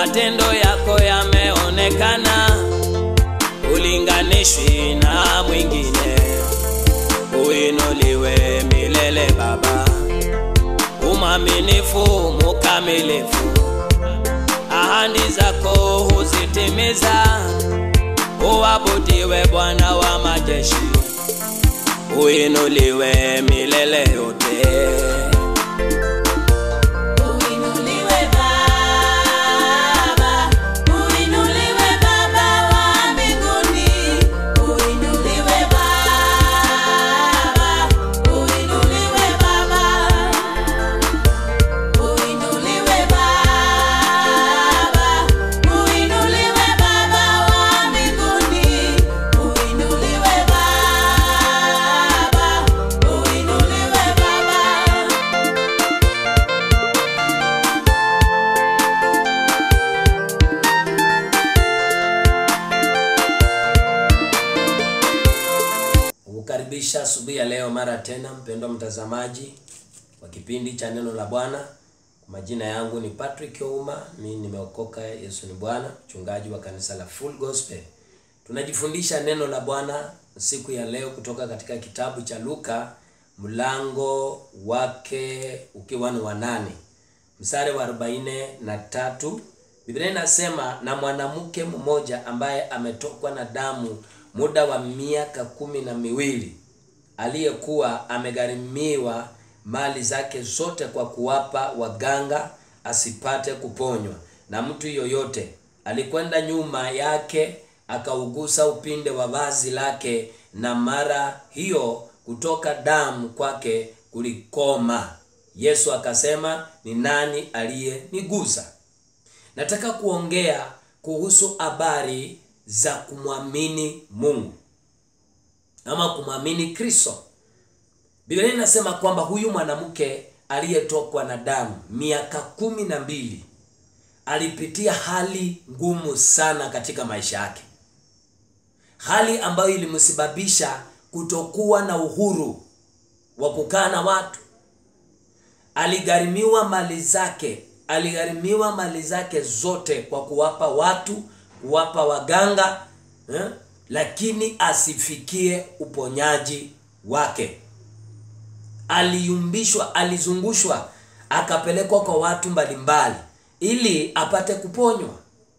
matendo yako yameonekana, ulinganishwi na mwingine. Uinuliwe milele Baba, umwaminifu mukamilifu, ahadi zako huzitimiza. Uabudiwe Bwana wa majeshi, uinuliwe milele yote. Uinuliwe Baba, uinuliwe Baba wa mbinguni, uinuliwe Baba, uinuliwe Baba, uinuliwe Baba, uinuliwe Baba wa mbinguni, uinuliwe Baba, uinuliwe Baba. kukaribisha asubuhi ya leo mara tena, mpendwa mtazamaji wa kipindi cha neno la Bwana. Kwa majina yangu ni Patrick Ouma, mimi nimeokoka, Yesu ni Bwana, mchungaji wa kanisa la Full Gospel. Tunajifundisha neno la Bwana siku ya leo kutoka katika kitabu cha Luka mlango wake ukiwa ni wa nane mstari wa arobaini na tatu Biblia inasema na mwanamke mmoja ambaye ametokwa na damu muda wa miaka kumi na miwili aliyekuwa amegharimiwa mali zake zote kwa kuwapa waganga asipate kuponywa na mtu yoyote. Alikwenda nyuma yake akaugusa upinde wa vazi lake, na mara hiyo kutoka damu kwake kulikoma. Yesu akasema, ni nani aliyenigusa? Nataka kuongea kuhusu habari za kumwamini Mungu ama kumwamini Kristo. Biblia inasema kwamba huyu mwanamke aliyetokwa na damu miaka kumi na mbili alipitia hali ngumu sana katika maisha yake, hali ambayo ilimsababisha kutokuwa na uhuru wa kukaa na watu. Aligharimiwa mali zake, aligharimiwa mali zake zote kwa kuwapa watu, kuwapa waganga eh? lakini asifikie uponyaji wake. Aliyumbishwa, alizungushwa, akapelekwa kwa watu mbalimbali ili apate kuponywa,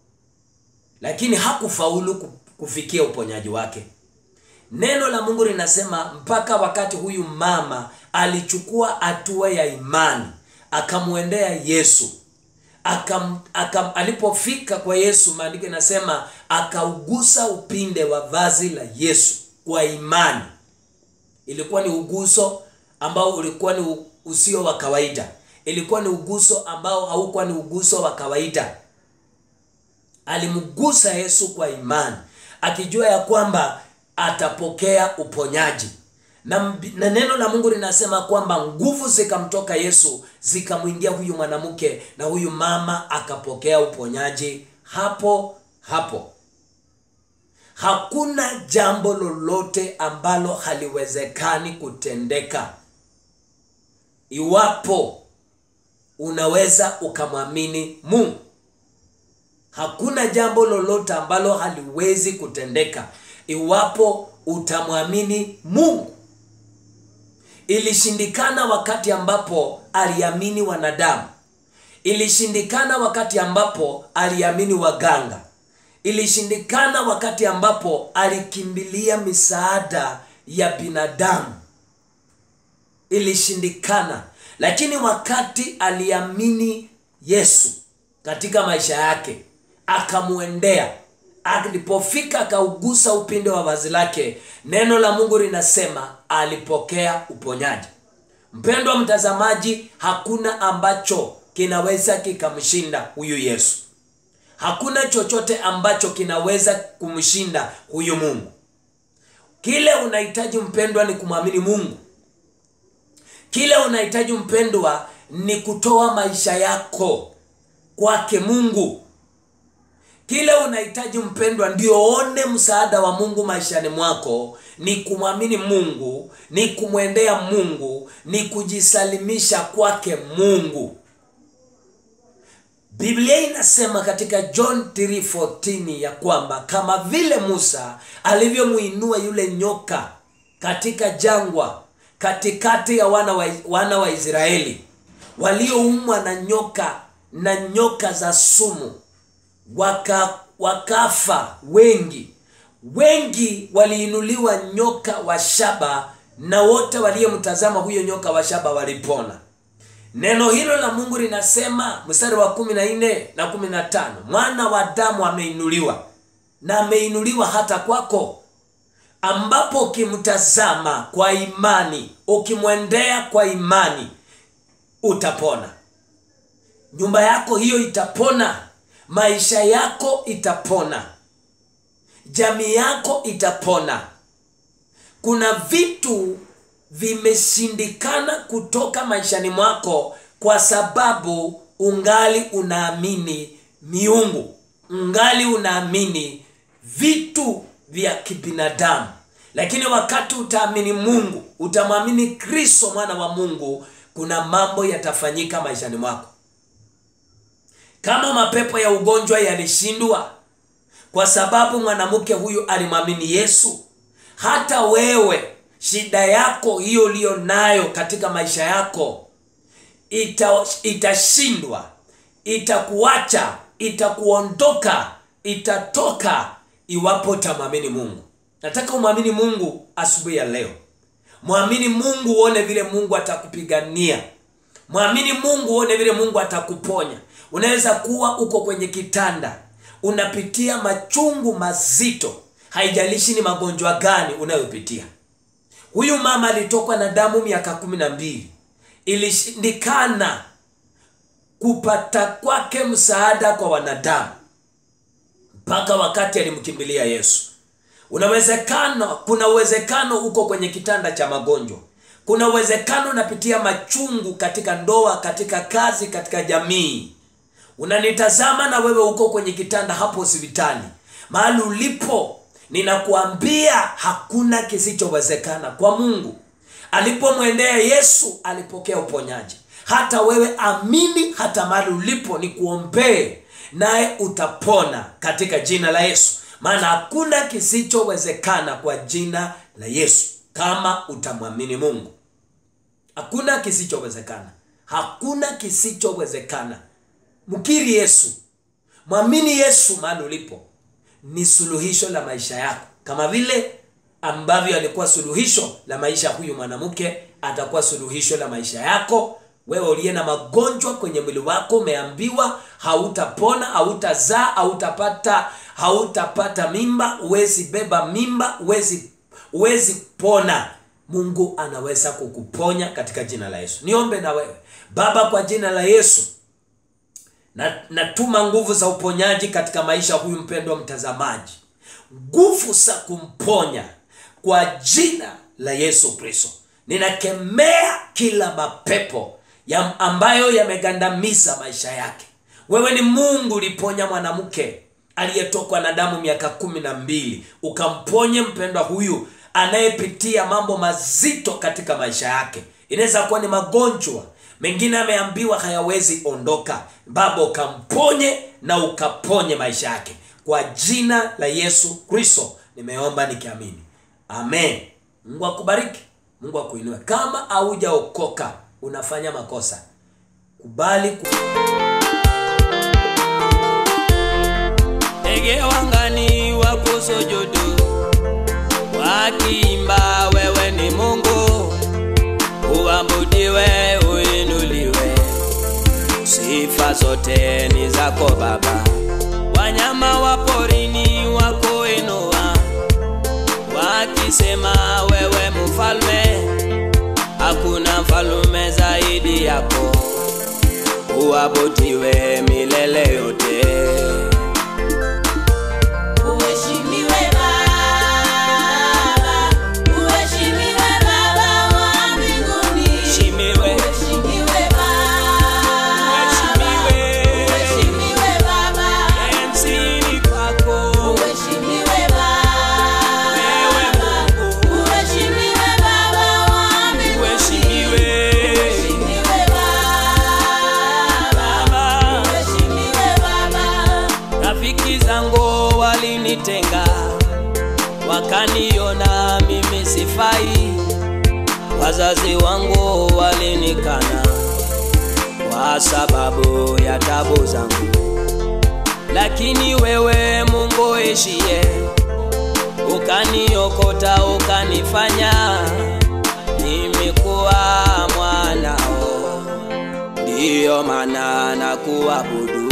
lakini hakufaulu ku- kufikia uponyaji wake. Neno la Mungu linasema mpaka wakati huyu mama alichukua hatua ya imani, akamwendea Yesu akam, akam, alipofika kwa Yesu, maandiko inasema akaugusa upinde wa vazi la Yesu kwa imani. Ilikuwa ni uguso ambao ulikuwa ni u- usio wa kawaida, ilikuwa ni uguso ambao haukuwa ni uguso wa kawaida. Alimgusa Yesu kwa imani, akijua ya kwamba atapokea uponyaji na, mbi- na neno la Mungu linasema kwamba nguvu zikamtoka Yesu zikamwingia huyu mwanamke na huyu mama akapokea uponyaji hapo hapo. Hakuna jambo lolote ambalo haliwezekani kutendeka iwapo unaweza ukamwamini Mungu. Hakuna jambo lolote ambalo haliwezi kutendeka iwapo utamwamini Mungu. Ilishindikana wakati ambapo aliamini wanadamu. Ilishindikana wakati ambapo aliamini waganga. Ilishindikana wakati ambapo alikimbilia misaada ya binadamu. Ilishindikana, lakini wakati aliamini Yesu katika maisha yake, akamwendea alipofika akaugusa upinde wa vazi lake, neno la Mungu linasema alipokea uponyaji. Mpendwa mtazamaji, hakuna ambacho kinaweza kikamshinda huyu Yesu. Hakuna chochote ambacho kinaweza kumshinda huyu Mungu. Kile unahitaji mpendwa ni kumwamini Mungu. Kile unahitaji mpendwa ni kutoa maisha yako kwake Mungu. Kile unahitaji mpendwa, ndio one msaada wa Mungu maishani mwako, ni kumwamini Mungu, ni kumwendea Mungu, ni kujisalimisha kwake Mungu. biblia inasema katika john 3:14 ya kwamba kama vile musa alivyomuinua yule nyoka katika jangwa katikati ya wana wa, wana wa israeli walioumwa na nyoka na nyoka za sumu waka, wakafa wengi wengi waliinuliwa nyoka wa shaba na wote waliyemtazama huyo nyoka wa shaba walipona neno hilo la mungu linasema mstari wa kumi na nne na kumi na tano mwana wa damu ameinuliwa na ameinuliwa hata kwako ambapo ukimtazama kwa imani ukimwendea kwa imani utapona nyumba yako hiyo itapona maisha yako itapona jamii yako itapona kuna vitu vimeshindikana kutoka maishani mwako kwa sababu ungali unaamini miungu ungali unaamini vitu vya kibinadamu lakini wakati utaamini mungu utamwamini kristo mwana wa mungu kuna mambo yatafanyika maishani mwako kama mapepo ya ugonjwa yalishindwa kwa sababu mwanamke huyu alimwamini yesu hata wewe shida yako hiyo uliyo nayo katika maisha yako ita, itashindwa itakuacha itakuondoka itatoka iwapo utamwamini mungu nataka umwamini mungu asubuhi ya leo mwamini mungu uone vile mungu atakupigania mwamini mungu uone vile mungu atakuponya unaweza kuwa uko kwenye kitanda unapitia machungu mazito haijalishi ni magonjwa gani unayopitia huyu mama alitokwa na damu miaka kumi na mbili ilishindikana kupata kwake msaada kwa wanadamu mpaka wakati alimkimbilia yesu unawezekano kuna uwezekano uko kwenye kitanda cha magonjwa kuna uwezekano unapitia machungu katika ndoa katika kazi katika jamii unanitazama na wewe uko kwenye kitanda hapo hospitali mahali ulipo ninakuambia hakuna kisichowezekana kwa mungu alipomwendea yesu alipokea uponyaji hata wewe amini hata mahali ulipo ni kuombee naye utapona katika jina la yesu maana hakuna kisichowezekana kwa jina la yesu kama utamwamini mungu hakuna kisichowezekana hakuna kisichowezekana mkiri yesu mwamini yesu mahali ulipo ni suluhisho la maisha yako kama vile ambavyo alikuwa suluhisho la maisha ya huyu mwanamke atakuwa suluhisho la maisha yako wewe uliye na magonjwa kwenye mwili wako umeambiwa hautapona hautazaa hautapata hautapata mimba huwezi beba mimba huwezi huwezi pona mungu anaweza kukuponya katika jina la yesu niombe na wewe baba kwa jina la yesu na natuma nguvu za uponyaji katika maisha huyu mpendwa mtazamaji nguvu za kumponya kwa jina la yesu kristo ninakemea kila mapepo ya ambayo yamegandamiza maisha yake wewe ni mungu uliponya mwanamke aliyetokwa na damu miaka kumi na mbili ukamponye mpendwa huyu anayepitia mambo mazito katika maisha yake inaweza kuwa ni magonjwa mengine ameambiwa hayawezi ondoka baba ukamponye na ukaponye maisha yake kwa jina la yesu kristo nimeomba nikiamini amen mungu akubariki mungu akuinue kama haujaokoka unafanya makosa kubali ku... ndege wangani wako sojodo wakiimba wewe ni mungu uabudiwe uinuliwe sifa zote ni zako baba wanyama wa porini wako inua wakisema wewe mfalme hakuna mfalume zaidi yako uabudiwe milele yote Uheshimiwe Baba, uheshimiwe Baba wa mbinguni. shimiwe Uheshimiwe Baba, Uheshimiwe. uheshimiwe Baba, enzini kwako uheshimiwe wewe Baba, mungu uheshimiwe Baba wa mbinguni. uheshimiwe Uheshimiwe Baba, baba uheshimiwe wazazi wangu walinikana kwa sababu ya tabu zangu, lakini wewe Mungu ishie, ukaniokota ukanifanya nimekuwa mwanao, ndiyo maana na kuabudu